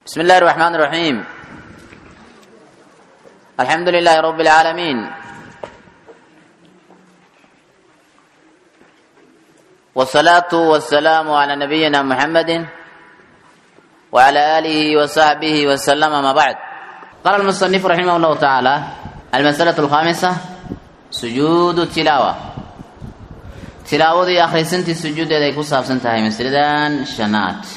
بسم الله الرحمن الرحيم الحمد لله رب العالمين والصلاة والسلام على نبينا محمد وعلى آله وصحبه وسلم ما بعد قال المصنف رحمه الله تعالى المسألة الخامسة سجود التلاوة تلاوة أخري سنتي سجود يدي كصاب سنتهي مسردان شنات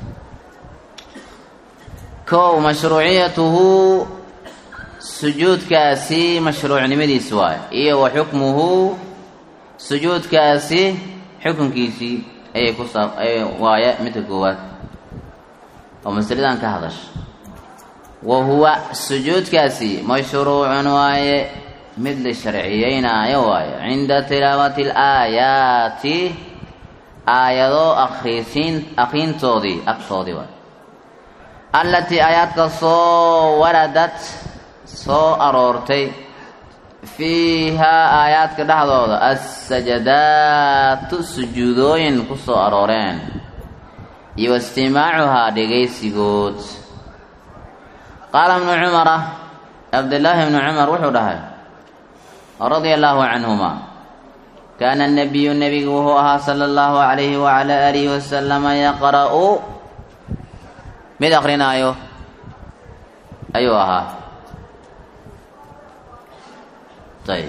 kow mashruuciyatuhu sujuudkaasi mashruucnimadiisi waayo iyo wa xukmuhu sujuudkaasi xukunkiisii ayay ku saab waaye midka koowaad oo masaladan ka hadasha wa huwa sujuudkaasi mashruucun waaye mid la sharciyeynaayo waayo cinda tilaawati alaayaati aayado akriisiin akriintoodii agtoodii waayo allatii aayaadka soo waradad soo aroortay fiihaa aayaadka dhexdooda assajadaatu sujuudooyin ku soo arooreen iyo wastimaacuhaa dhegaysigood qaala ibnu cumara cabdillaahi ibnu cumar wuxuu dhahay radia allaahu canhuma kaana anabiyu nebigu wuxuu ahaa sala allahu calayhi wacalaa aalihi wasalama yaqra'u mid akrinaayo ayuu ahaa ayb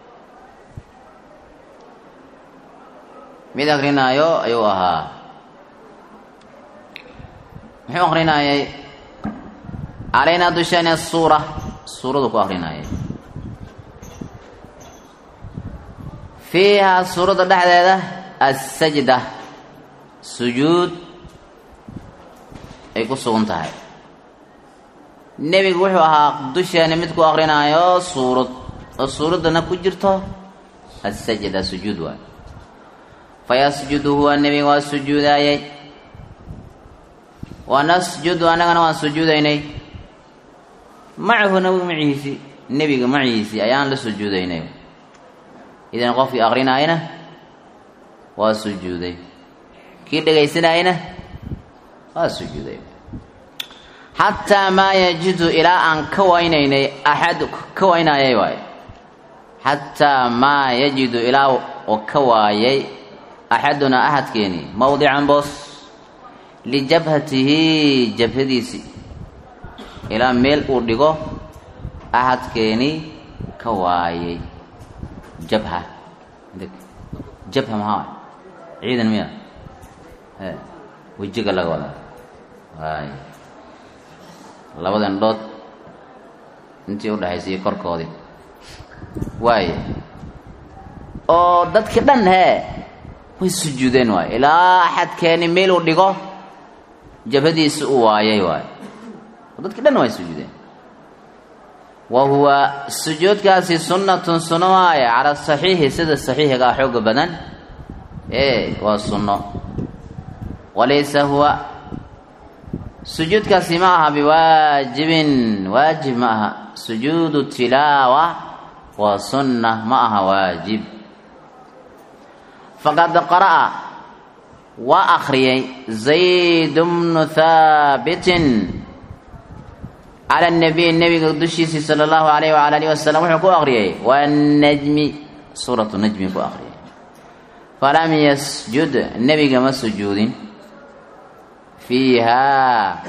mid akrinaayo ayuu ahaa muxuu akrinaayay calaynaa dusheeni asuura suuradu ku akrinaayay fiihaa suuradda dhexdeeda assajda sujuud ay ku sugan tahay nebigu wuxuu ahaa dusheena mid ku akrinaayo suurad oo suuraddana ku jirto assajda sujuud waay fayasjudu huwa nebiga waa sujuudaayay wa nasjudu annagana waan sujuudaynay macahu nabiga macihiisi nebiga macihiisii ayaan la sujuudaynay idan qofkii akrinaayana waa sujuuday kii dhegaysanayana waa sujuuday xataa maa yajidu ilaa aan ka waynaynay axad ka waynaayay waayo xataa maa yajidu ilaa oo ka waayay axadunaa axadkeeni mawdican boos lijabhatihi jabhadiisi ilaa meel uu dhigo axadkeeni ka waayay jabha jabha maxaa ciidan miya wejiga laga wadaa waay labada indhood intii udhexaysay korkoodii waaye oo dadkii dhan hee way sujuudeen waaye ilaa axadkeeni meel uu dhigo jabhadiisi u waayay waaye oo dadkii dhan way sujuudeen wa huwa sujuudkaasi sunnatun sunno waaye cala saxiixi sida saxiixiga ah xooga badan ee waa sunno walaysa huwa sujuudkaasi ma aha biwaajibin waajib ma aha sujuudu tilaawa waa sunna ma aha waajib faqad qara'a waa akhriyay zayd bnu haabitin cala nabiy nebiga dushiisii sala allahu alayh wala alihi wasalam wuxuu ku akhriyay wanajmi suuratu najmi ku akhriyay falam yasjud nebiga ma sujuudin fiihaa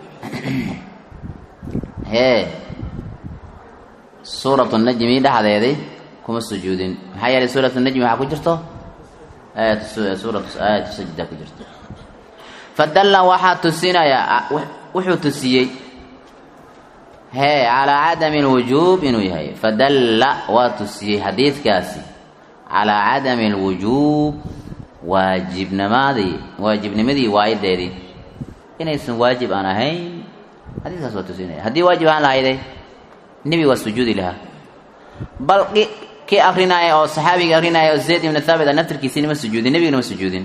hee suuratu najmi dhexdeedii kuma sujuudin maxaa yeelay suuratu najmi waxaa ku jirto suuratu aayatu sajda ku jirto fadalla waxaa tusinayaa wuxuu tusiyey hee calaa cadami alwujuub inuu yahay fadalla waa tusiyey xadiidkaasi calaa cadami alwujuub waajibnimadii waajibnimadii waayadeedii inaysan waajib aan ahayn xadiiskaas waa tusinaya haddii waajib aan lahayday nebi waa sujuudi lahaa bal kii akrinaaya oo saxaabiga akrinaaya oo zayd ibnu thaabit a naftarkiisina ma sujuudin nebigana ma sujuudin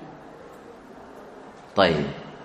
ayib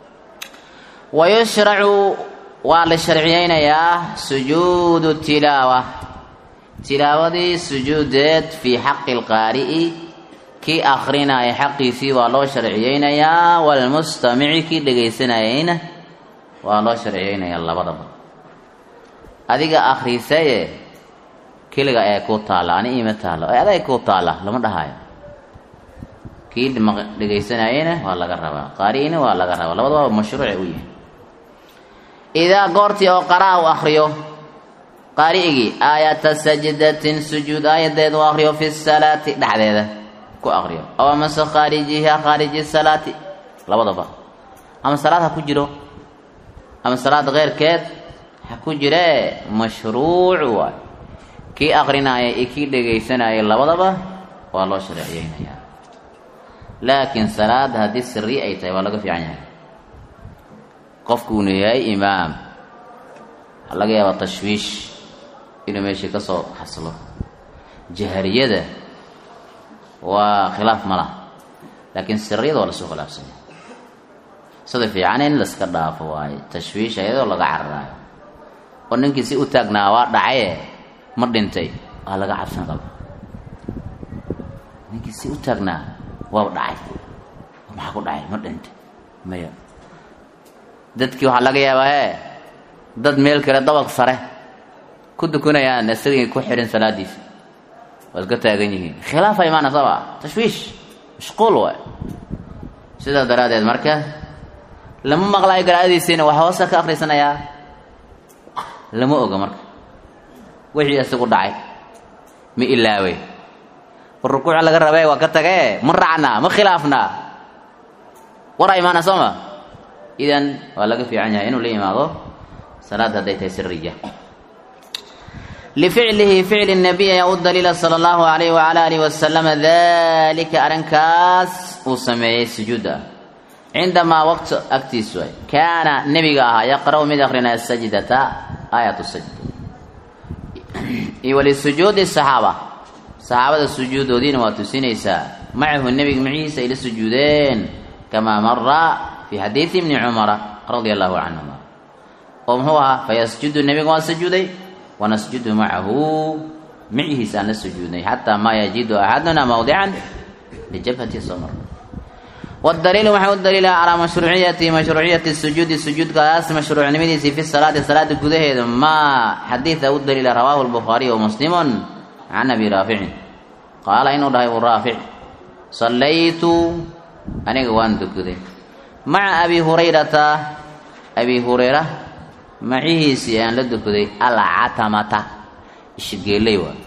wayushracu waa la sharciyeynayaa sujuudu tilaawa tilaawadii sujuudeed fii xaqi lqaari'i kii akrinaya xaqiisii waa loo sharciyeynayaa walmustamici kii dhegaysanayayna waa loo sharciyeynayaa labadaba adiga akhriisaye keliga ee kuu taalla ani iima taalla ee adag kuu taalla lama dhahayo kii dhegaysanayena waa laga rabaa qaari'ina waa laga rabaa labadaba mashruucay u yihin idaa goortii oo qaraa u akriyo qaari'igii aayata sajdatin sujuud aayadeed u akriyo fi salaati dhexdeeda ku akriyo aw amase khaarijiha khaariji salaati labadaba ama salaad ha ku jiro ama salaad keyrkeed ha ku jiree mashruuc waay kii akrinaya iyo kii dhegaysanaya labadaba waa loo shareeciyeynayaa laakiin salaada haddii siri ay tahay waa laga fiican yahay qofkuunu yahay imaam waxaa laga yaabaa tashwiish inuu meeshii ka soo xaslo jahariyada waa khilaaf ma laha laakiin siriyada waa lasoo khilaafsanya sida fiican in laska dhaafo waaye tashwiish ayadoo laga cararaayo oo ninkii si u taagnaa waa dhacaye ma dhintay waa laga cabsan qaba ninkii si u taagnaa waa dhacay maxaa ku dhacay ma dhintay maya dadkii waxaa laga yaabaa ee dad meel kale dabaq sare ku dukanayaan isagii ku xirin salaadiisa waa iska taagan yihiin khilaafa imaana saba tashwiish mashquul waay sidaa daraaddeed marka lama maqlaayo garaadiisiina wax hoosa ka akrisanayaa lama oga marka wixii isagu dhacay ma ilaawey rukuuca laga rabee waa ka tagee ma raacnaa ma khilaafnaa waraa imaana soo ma idan waa laga fiican yahay inuu la yimaado salaad hadday tahay siriya lificlihi ficli nabiy ayaa u daliila sala allahu alayh wala alihi wasalama dalika arrinkaas uu sameeyey sujuudda cindamaa waqti agtiisu ay kaana nebiga ahaa yaqra'u mid akrinaya sajdata aayat sajda iyo walisujuudi saxaaba saxaabada sujuudoodiina waa tusinaysaa macahu nebiga macihiisa ay la sujuudeen kamaa mara fi xadiidi ibni cumara radia allahu canhuma oo muxuu ahaa fayasjudu nebiga waa sujuuday wanasjudu macahu macihiisa aan la sujuudnay xataa maa yajidu axaduna mawdican lijabhati somar wdaliilu waxaa u daliila calaa mashruuciyati mashruuciyati sujuudi sujuudkaas mashruucnimadiisii fi salaati salaada gudaheeda maa xadiida u daliila rawaahu lbukhaariy wa muslimun can abi raaficin qaala inuu dhahay u raafic sallaytu aniga waan dukaday maca abi hurayrata abi hurayra macihiisii aan la dukaday alcatamata ishigeeley waa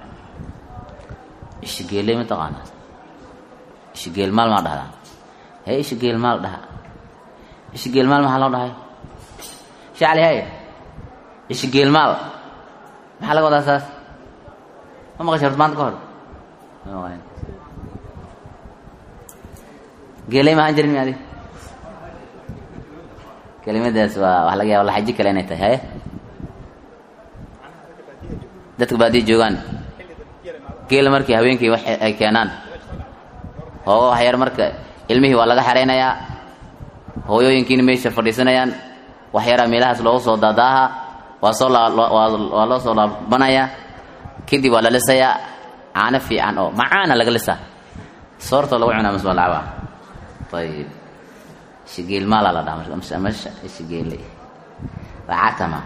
ishigeeley ma taqaanaa ishigeel maal maa dhahdaa hee ishigeel maal dhaha ishigeel maal maxaa loo dhahay shacli hay ishigeel maal maxaa laga wadaa saas ma maqashay horta maanta ka hor geeley mahaan jirin mi adig kelimadaas waa waxa laga yaaba laxaji kale inay tahay haye dadka baadiya joogaan geela markii haweenkii wax ay keenaan hoogo waxyar marka ilmihii waa laga xeraynayaa hooyooyinkiina meesha fadhiisanayaan waxyaraa meelahaas loogu soo daadaaha waa soo waa loo soo laabanayaa kadib waa la lisayaa caano fiican oo macaana laga lisaa soortoo lagu cunaa mas waa lacabaa ayib shigeel maalaa la dhaha masha shigeele lacatama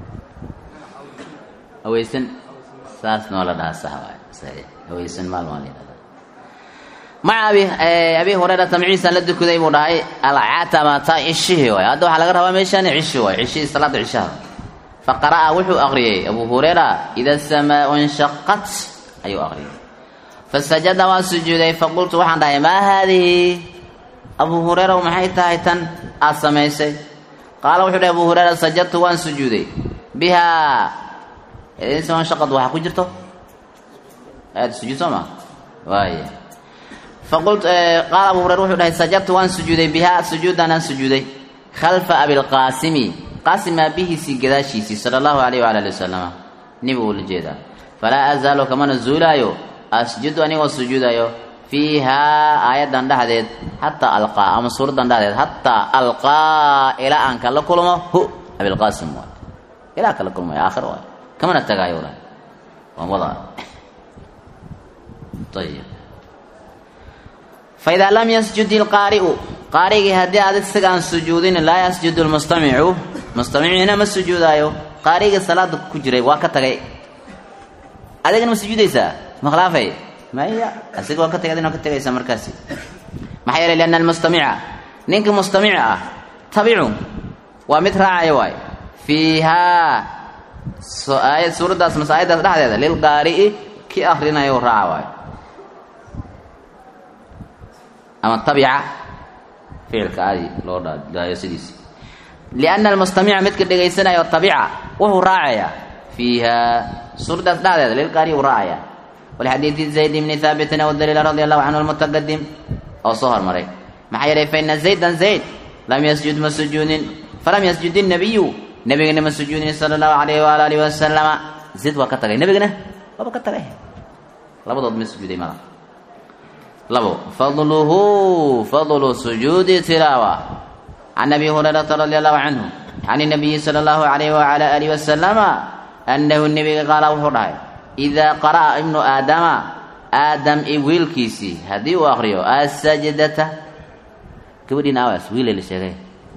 haweysan saasna waa la dhahaa sax waay saxiix haweysan maal maa la yidhahdaa maca abi abi hurayrata maciisaan la dukaday buu dhahay alcatamata cishihii waay hadda waxaa laga rabaa meeshaani cishi waay cishihii salaada cishaha faqara'a wuxuu aqriyey abu hurayra ida samaau inshaqat ayuu aqriyay fasajada waan sujuuday faqultu waxaan dhahay maa haadihi abu hurayra maxay tahay tan aad samaysay qaala wuxuu dhahay abu hurayra sajadtu waan sujuuday bihaa inshaqad waxaa ku jirto aad sujuud soo ma waaya faqult qaala abu hurayra wuxuu dhahay sajadtu waan sujuuday bihaa sujuudan aan sujuuday khalfa abilqaasimi qaasim aabihiisii gadaashiisii sala allahu alayh waala ali wasalama niba uu la jeedaa falaa azaalu kamana zuulaayo asjudu anigoo sujuudayo fiihaa aayaddan dhexdeed xataa alqaa ama suuraddan dhexdeed xataa alqaa ilaa aan kala kulmo hu abilqaasim waay ilaa kala kulmayo aakhir waay kamana tagaayo dhahay waan wadaa ayib faidaa lam yasjud ilqaari'u qaarigii haddii adig siga aan sujuudin laa yasjudu lmustamicu mustamiciina ma sujuudaayo qaarigii salaada ku jiray waa ka tagay adigana ma sujuudaysaa ma khilaafay maya asiga waa ka tagay adina ka tagaysaa markaasi maxaa yeelay lianna almustamica ninka mustamica ah tabicu waa mid raacaya waay fiihaa aayad suuraddaas mase aayaddaas dhexdeeda lilqaari'i ki akrinayo raaca waayo ama tabica ficilka aadi loo dhaayo sidiisi lianna almustamica midka dhegaysanayo tabica wuxuu raacayaa fiiha suuraddaas dhexdeeda lilqaari'i uu raacaya walxadiidi zayd bni haabitin aw daliila radi allahu canhu almutaqadim oo soo hormaray maxaa yeelay faina zaydan zayd lam yasjud ma sujuudin falam yasjud innabiyu nebigana ma sujuudin sala allahu alayhi waala alihi wasalama zayd waa ka tagay nebigana waaba ka tagay labadood ma sujuuday mada labo fadluhu fadlu sujuudi tilaawa can abi hurayrata radi allahu canhu can inabiyi sala allahu alayhi waala alihi wasalama annahu nebiga qaala wuxuu dhahay idaa qara'a ibnu aadama aadam i wiilkiisii haddii uu akriyo asajdata gabadhiin awas wiile la sheegay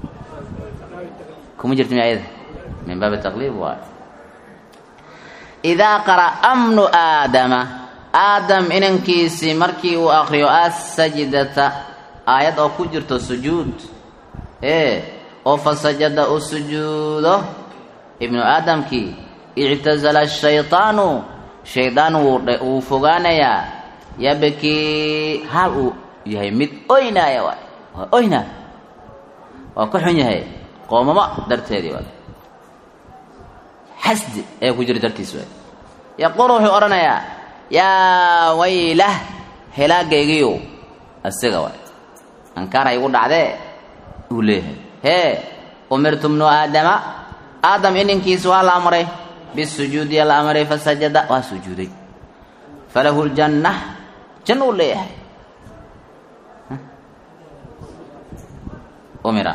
kuma jirta mi ayada min baabi taqliib waay idaa qara'a bnu aadama aadam inankiisii markii uu akriyo asajdata aayad oo ku jirto sujuud ee oo fasajada u sujuudo ibnu aadamkii ictazala shayطaanu shaydaan wuu fogaanayaa yabkii haal uu yahay mid oynaaya waay waa oyna waa ka xun yahay qoomamo darteedii waay xasdi ee ku jira dartiis waay yaquulu wuxuu odhanayaa yaa waylah helaagaygiyo asiga waay ankaarhay igu dhacdee uu leeyahay hee umirtu bnu aadama aadam ininkiis waa la amray bisujuudi la amray fasajada waa sujuuday falahu ljanna janna uu leeyahay umira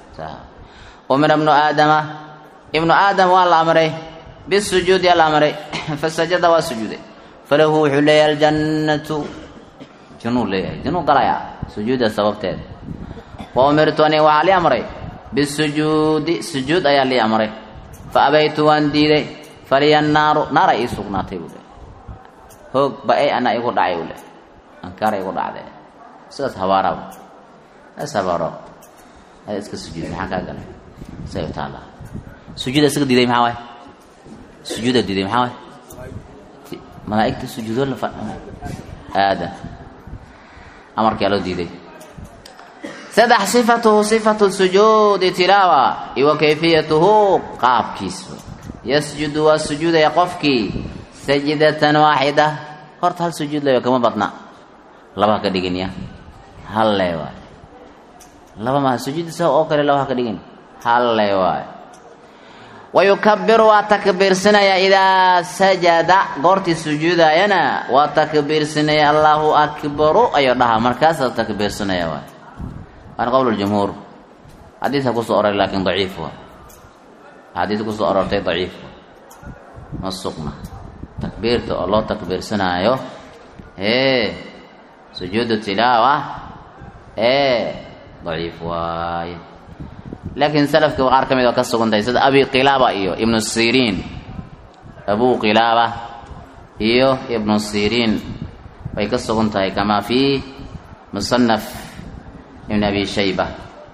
umira ibnu aadama ibnu aadam waa la amray bisujuudi la amray fasajada waa sujuuday falahu wuxuu leeyahay aljannatu jannuu leeyahay jannuu galayaa sujuudda sababteeda wa umirtu ani waxaa lii amray bisujuudi sujuud ayaa lii amray fa abaytu waan diiday faliya naaru naara ii sugnaatay buu leeyahy hoog ba-ay ana igu dhacay buu leeyahy ankaara igu dhacdee sidaas habaaraba as habaaro ada iska sujuud maxaa kaa galay say taala sujuuda isaga diiday maxaa waay sujuuda diiday maxaa waay malaa'igta sujuudo la fadhana aadan amarkaa loo diiday saddex sifatuhu sifatu sujuudi tilaawa iwa kayfiyatuhu qaabkiisa yasjudu waa sujuudaya qofkii sajdatan waaxida horta hal sujuud leeyo kama badna laba ha ka dhigin ya hal le waay laba maha sujuud isaga oo kale laba ha ka dhigin hal le waay wayukabiru waa takbiirsanaya idaa sajada goortii sujuudayana waa takbiirsanaya allahu akbaru ayuu dhahaa markaasaa takbiirsanaya waay waana qowl ljumhuur xadiidka kusoo oray laakiin daciif waa axaadiis kusoo orortay daciif ma sugna takbiirta oo loo takbiirsanaayo ee sujuudu tilaawa ee daciif waaye laakiin salafka qaar ka mid oo ka sugantahay sida abi qilaaba iyo ibnu siriin abu qilaaba iyo ibnu siriin way ka sugan tahay kamaa fi musanaf ibn abi shayba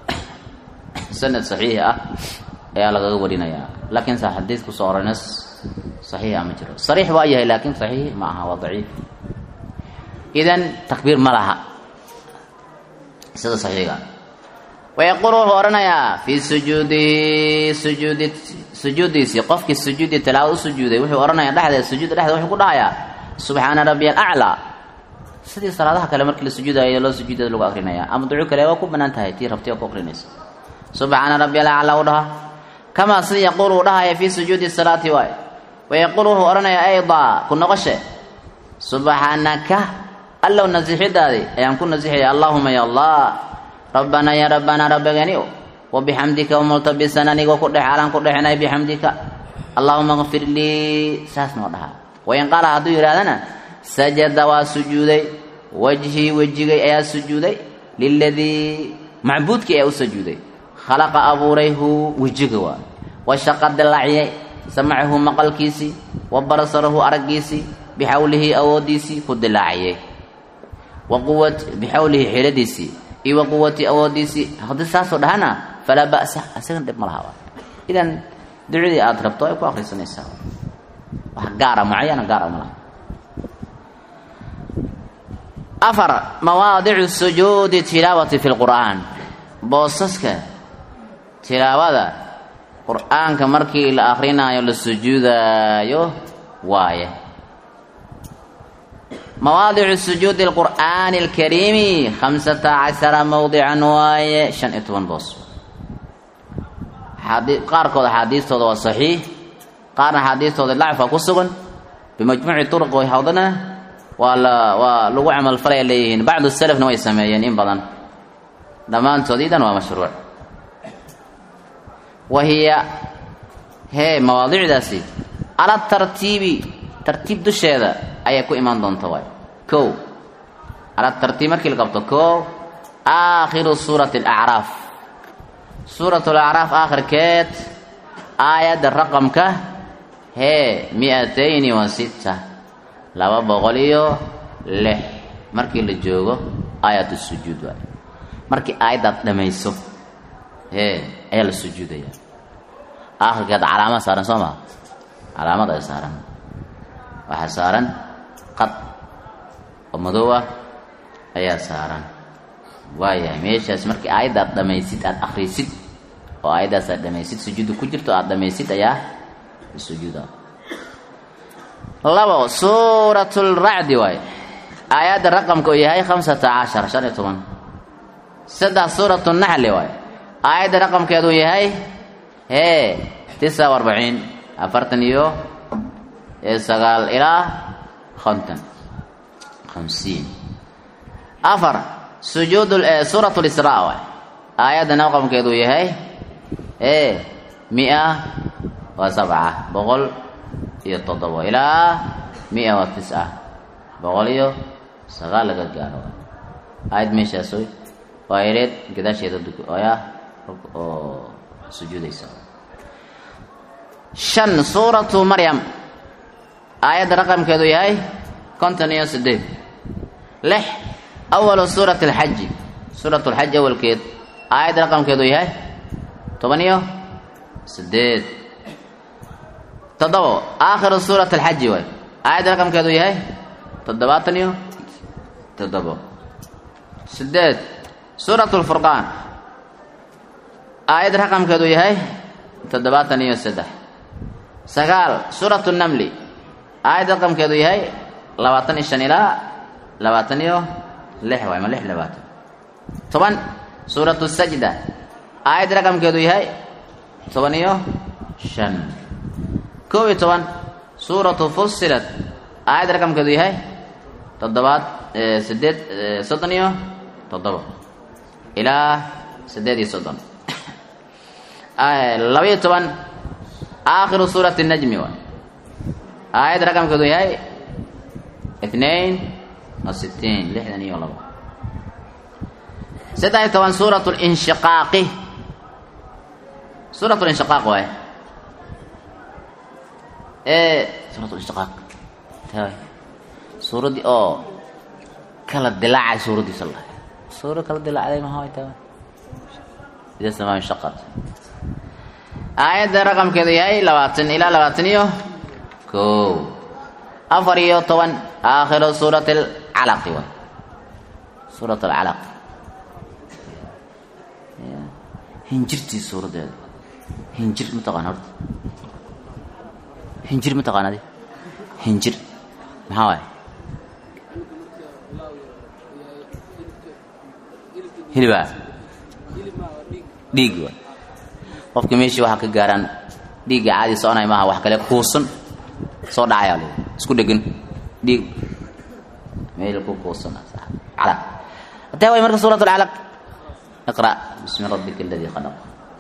sanad saxiix ah ayaa lagaga warinayaa laakiin sa xadiid kusoo orayna saxiixa ma jiro sariix waa yahay laakiin saxiix ma aha waa daciif idan takbiir ma laha sida saxiiga wayaquul wuxuu odhanayaa fii sujuudihi sujuudi sujuudiisii qofkii sujuudi tilaawad u sujuuday wuxuu odhanayaa dhexdeeda sujuudda dhexdeeda wuxuu ku dhahayaa subxaana rabbiya alaclaa sidii salaadaha kale markii la sujuudayo loo sujuudada lagu akrinaya ama duco kale waa ku banaan tahay tii rabti oo ku akrinaysa subxaana rabbiya alaclaa u dhaha kamaa sida yaquul uu dhahaya fii sujuudi salaati waay wayaquul wuxuu odhanayaa aydaa ku noqoshe subxaanaka allow nasixidaadii ayaan ku nasixaya allaahuma ya allah rabbanaa ya rabbanaa rabbiganiw wabixamdika wamultabisan anigoo ku dhex alaan ku dhexinay bixamdika allaahuma kfir lii saas noo dhaha wain qaala hadduu yidhahdana sajada waa sujuuday wajhii wejigay ayaa sujuuday liladii macbuudkii ayaa u sujuuday khalaqa abuuray hu wejiga waa washaqa dilaaciyay samacahu maqalkiisii wa basarahu araggiisii bixawlihi awooddiisii ku dilaaciyey wa quwat bixawlihi xeeladiisii iyo wa quwati awooddiisii haddii saasoo dhahana falaa ba'sa isagan dhib ma laha idan ducadii aada rabto ay ku akrisanaysaa wax gaara mucayana gaara ma laha afar mawaadicu sujuudi tilaawati fi lqur'aan boosaska tilaawada qur'aanka markii la akrinaayo la sujuudaayo waaye mawaadicu sujuudi lqur'aani alkariimi khamsata cashara mowdican waaye shan iyo toban boos qaarkood axaadiistooda waa saxiix qaarna axaadiistooda lacfa ku sugan bimajmuuci turuq way hawdana waa la waa lagu camalfalaya leeyihiin bacdu salafna way sameeyeen in badan dhammaantood idan waa mashruuc wa hiya hee mawaadicdaasi cala tartiibi tartiib dusheeda ayay ku imaan doonta waay kow cala tartiib markii la qabto kow aakhiru suurati alacraaf suurat alacraaf aakhirkeed aayadda raqamka hee mi-atayni wa sitta laba boqol iyo lix markii la joogo aayat sujuud waay markii aayaddaad dhamayso hee ayaa la sujuudaya aakhirkeed calaamad saaran soo maa calaamad ay saaran waxaa saaran qad oo madow ah ayaa saaran waayahay meeshaas markii aayaddaad dhamaysid aada akrisid oo aayaddaas aad dhamaysid sujuudda ku jirto aada dhamaysid ayaa sujuuda labo suurat lracdi waay aayadda raqamka uu yahay khamsata cashar shan iyo toban saddex suurat naxli waay aayadda raqamkeeduu yahay hee tisa arbaciin afartan iyo sagaal ilaa konton hamsiin afar sujuud suurat lisraa waay aayadda raqamkeeduu yahay ee mia waa sabca boqol iyo toddobo ilaa mia wa tisca boqol iyo sagaal laga gaaro aayad meeshaas waa yareed gadaasheeda ayaa oo sujuudaysa shan suuratu maryam aayadda raqamkeedu yahay konton iyo sideed lix awalu suurati alxaji suurat alxaji awalkeed aayadda raqamkeedu yahay toban iyo sideed toddobo aakhiru suurat alxaji waay aayadda raqamkeedu yahay toddobaatan iyo toddobo sideed suurat lfurqaan aayadda raqamkeedu yahay toddobaatan iyo saddex sagaal suurat namli aayadda raqamkeedu yahay labaatan iyo shan ilaa labaatan iyo lix waay ma lix labaatan toban suuratu sajda aayadda raqamkeedu yahay toban iyo shan kow iyo toban suuratu fusilat aayadda raqamkeedu yahay toddobaad sideed soddon iyo toddobo ilaa siddeed iyo soddon laba-iyo toban aakhiru suurati najmi waay aayadda raqamkeedu yahay itnain wa sitiin lixdan iyo labo saddex iyo toban suurat linshiqaaqi suurat linshiqaaq waay suurat linshiqaaq suuraddii oo kala dilaacay suuraddiisa la suura kala dilaacday maha way tahay ida samaa inshaqat aayadda raqamkeedu yahay labaatan ilaa labaatan iyo kow afar iyo toban aakhiru suurati alcalaqi waay suurat alcalaq hinjirtii suuraddeeda hinjir ma taqaan horta hinjir ma taqaan adi hinjir maxaa waay hilibaa dhiig waay qofka meeshii waxaa ka gaaraan dhiigga caadi soconay maaha wax kale kuusan soo dhacayaa l isku dhegan dhiig meel ku kuusan calaq hatee way marka suurat alcalaq iqra bismi rabbika aladii khalaq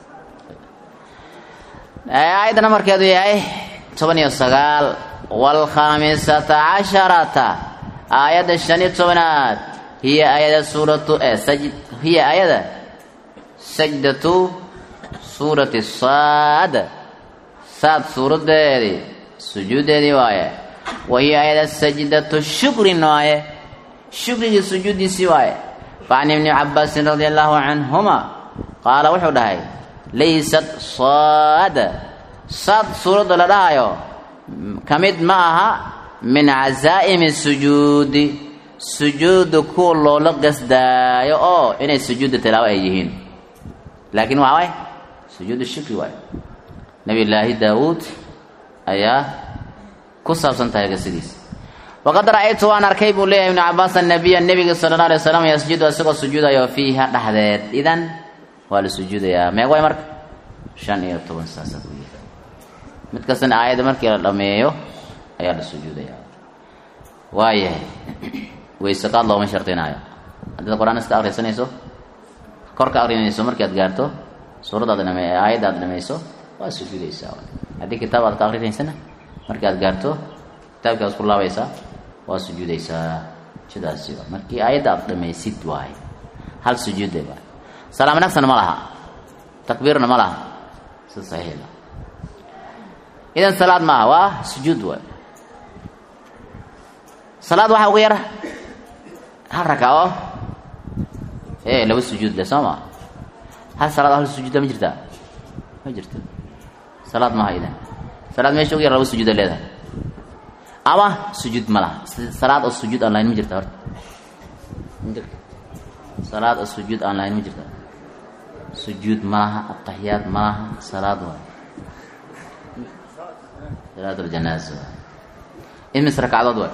aayadda namarkeedu yahay toban iyo sagaal waalkhamisata casharata aayadda shan iyo tobanaad hiya aayada suuratu saj hiya aayada sajdatu suurati saad saad suuradeedii sujuuddeedii waaye wa hiya aayada sajdatu shukrin waaye shukrigii sujuuddiisii waaye facan ibni cabaasin radia allahu canhuma qaala wuxuu dhahay laysat saada saad suuradda la dhahayo ka mid ma aha min cazaa'imi sujuudi sujuudda kuwa loola qasdaayo oo inay sujuudda tilaawo ay yihiin laakiin waa waay sujuudu shukri waay nabiyullaahi daawuud ayaa ku saabsan tahay qisadiisa waqad ra'aytu waan arkay buu leeyahay ibnu cabaas annabiya nebiga sala alla alay slam yasjudu isagoo sujuudayo fiiha dhexdeed idan waa la sujuudayaa meeg way marka shan iyo toban saasaa ku yihi mid kastana aayadda markii la dhameeyo ayaa la sujuudayaa waayahay wayseqaad looma shardinaayo haddaad qur-aan iska akrisanayso kor ka akrinayso markii aad gaarto suuradda aad dhame aayadda aad dhamayso waa sujuudaysaa haddii kitaab aad ka akrinaysana markii aad gaarto kitaabkii aad isku laabaysaa waa sujuudaysaa sidaasi markii aayadda aad dhamaysid waaye hal sujuude waay salaam nagsan ma laha takbiirna ma laha si saxiix idan salaad maaha waa sujuud waay salaad waxaa ugu yar hal rakaco ee laba sujuud le soo maa hal salaad hal sujuudda ma jirtaa ma jirto salaad maaha idan salaad meesha ugu yar laba sujuuda leedahay ama sujuud ma laha salaad oo sujuud aan lahayn ma jirta horta ma jirta salaad oo sujuud aan lahayn ma jirta sujuud ma laha ataxiyaad ma laha salaad waay salaad aljanaaza waay imis ragcadood waay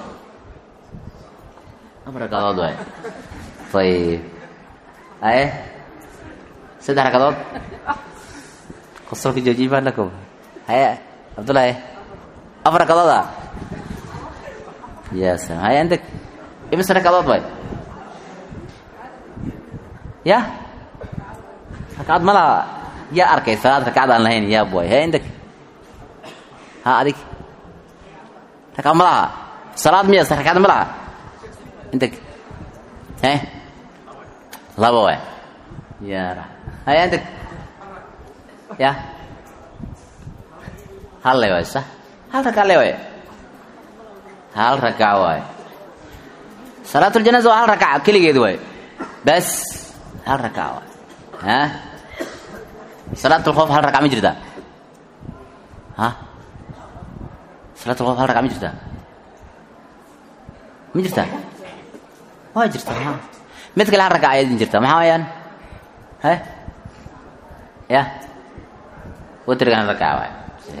afar ragcadood waay ayib aye saddex ragcadood qosolka joojiye baa lakow haye cabdullahi afar ragcadood ah ya salam haye andeg imis ragcadood waay ya ragcad ma laha yaa arkay salaad ragcad aan lahayn yaab waay haye indeg ha adig ragcad ma laha salaad miya ragcad ma laha indeg e laba waay ya haye indeg ya hal le waay sa hal ragca le waay hal ragca waay salaatuljanaza waa hal ragca keligeed waay bas hal ragca waay ha salaatulkhoof hal ragca ma jirtaa ha salaatulkhoof hal ragca ma jirtaa ma jirtaa waa jirtaa ha mid kale hal ragca ayadin jirta maxaa wayaan he ya watrigan hal ragca waay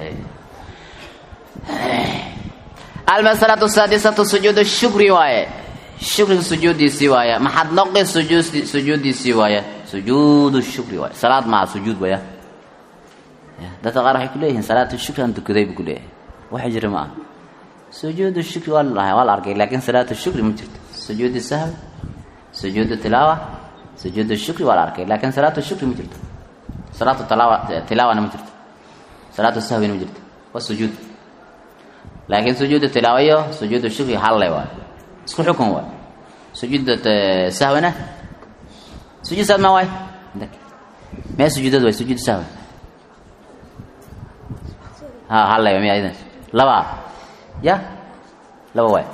almasalatu saadisatu sujuud shukri waaye shukriga sujuudiisii waaye maxad noqi sujuud sujuudiisii waaye sujuudu shukri waaye salaad maha sujuud waya dadka qaar waxay ku leeyihiin salaatu shukri aan tukaday buu ku leeyahay waxa jira ma aha sujuudu shukri waa la waa la arkay laakiin salaatu shukri ma jirto sujuudu sahwi sujuudu tilaawa sujuudu shukri waa la arkay laakiin salaatu shukri ma jirto salaatu tilaawa tilaawana ma jirto salaatu sahwina ma jirto waa sujuud laakiin sujuudu tilaawa iyo sujuudu shukri halle waay isku xukun waay sujuuda sahwina sujuud sahwi ma waay mee sujuudad waay sujuud sahwi ha halle miya idan laba ya laba waay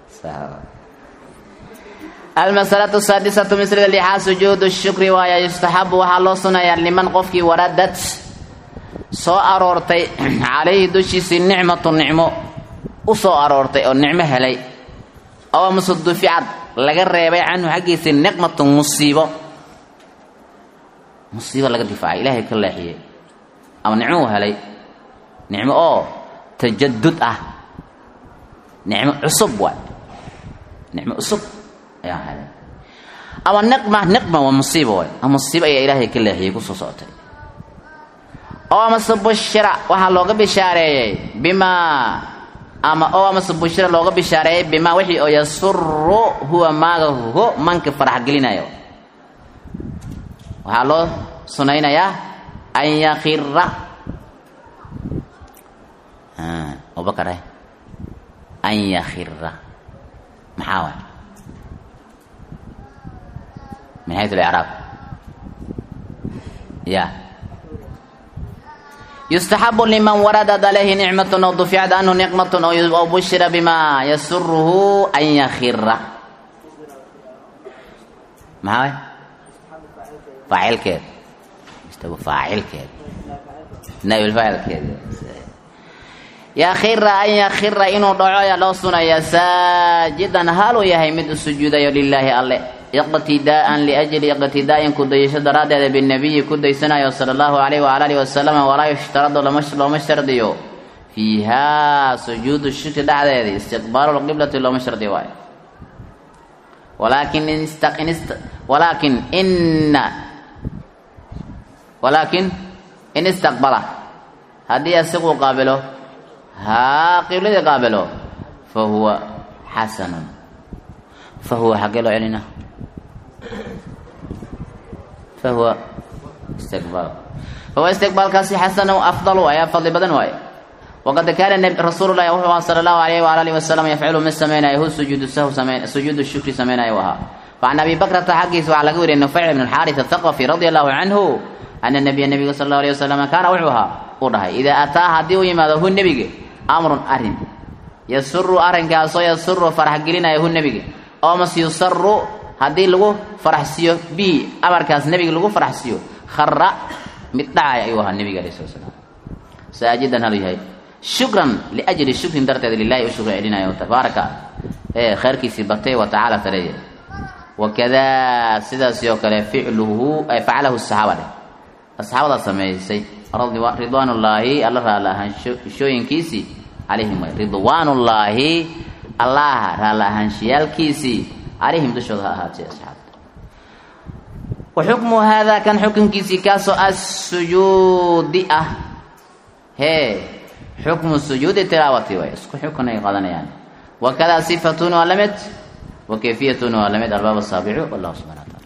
almasalatu saadisatu mislada lixaad sujuudu shukri waaya yustaxabu waxaa loo sunayaa liman qofkii waradad soo aroortay calayhi dushiisii nicmatu nicmo u soo aroortay oo nicmo helay oo amase duficad laga reebay canhu xaggiisii niqmatun musiibo musiibo laga difaacay ilaahay ka leexiyey ama nicmo uu helay nicmo oo tajadud ah nicmo cusub waay nicmo cusub ayaa helay ama niqma niqma waa musiibo waay ama musiibo ayaa ilaahay ka leexiyey kusoo socotay oo amase bushira waxaa looga bishaareeyey bimaa ama oo amase bushira looga bishaareeyey bimaa wixii oo yasuru huwa maaga ho manka farax gelinayo waxaa loo sunaynayaa an yakira abubakar an yakira maxaa waay min xaytu licraab ya yustaxabu liman waradat alayhi nicmatun aw duficat anhu niqmatun aw bushira bima yasuruhu an yakira maxaa waay faacilkeed istagu faacilkeed naabilfaacilkeed yakira an yakira inuu dhaco ayaa loo sunaya saajidan haluu yahay mid u sujuudayo lilaahi alle iqtidaa'an liajli iqtidaa'in kudayasho daraaddeeda binabiyi ku daysanayo sala allahu alayh waala alihi wasalam walaa yushtaradu looma shardiyo fiihaa sujuudu shirki dhexdeeda istiqbaalu lqiblati looma shardiyo waayo walaakin walaakin ina walaakin in istaqbala haddii asigu qaabilo haa qibladii qaabilo fa huwa xasanun fa huwa xaggee loo celina fa huwa istiqbaal fahuwa istiqbaalkaasi xasanu afdalu ayaa fadli badan waaye waqad kaana rasuulu llahi wuxuu ahaa sala allahu alayhi waala alihi wasalam yafcilu mid samaynayo hu sujuudu sahw samayn sujuudu shukri samaynayo ahaa facan abi bakrata xaggiisa waxaa laga wariyay nufayc ibn alxaaris athaqafi radia allahu canhu ana nabiya nabiga sala allahu alayh wasalam kaana wuxuu ahaa uu dhahay idaa ataa haddii u yimaado hu nebiga amrun arrin yasuru arrinkaasoo yasuru farax gelinaya hu nebiga oo mas yusaru haddii lagu faraxsiiyo bi amarkaas nebiga lagu faraxsiiyo khara mid dhacaya ayuu ahaa nebiga alayh sala slam saajidan halu yahay shukran liajli shukrin darteeda lilahi u shukri celinayo tabaaraka ee khayrkiisii batay wa tacaala tareeya wakadaa sidaasi oo kale ficluhu ay facalahu saxaaba dheh asxaabada samaysay ridwaanullaahi alla raalla ahaanshooyinkiisii calayhim way ridwaanullaahi allaha raalla ahaanshiyaalkiisii calayhim dushooda ha ahaatay asxaabta wa xukmu haadaa kan xukunkiisii kaasoo assujuudi ah hee xukmu sujuudi tilaawati way isku xukun ay qadanayaan wakadaa sifatun waa la mid wa kayfiyatun waa la mid albaab asaabicu wallahu subxana wa taala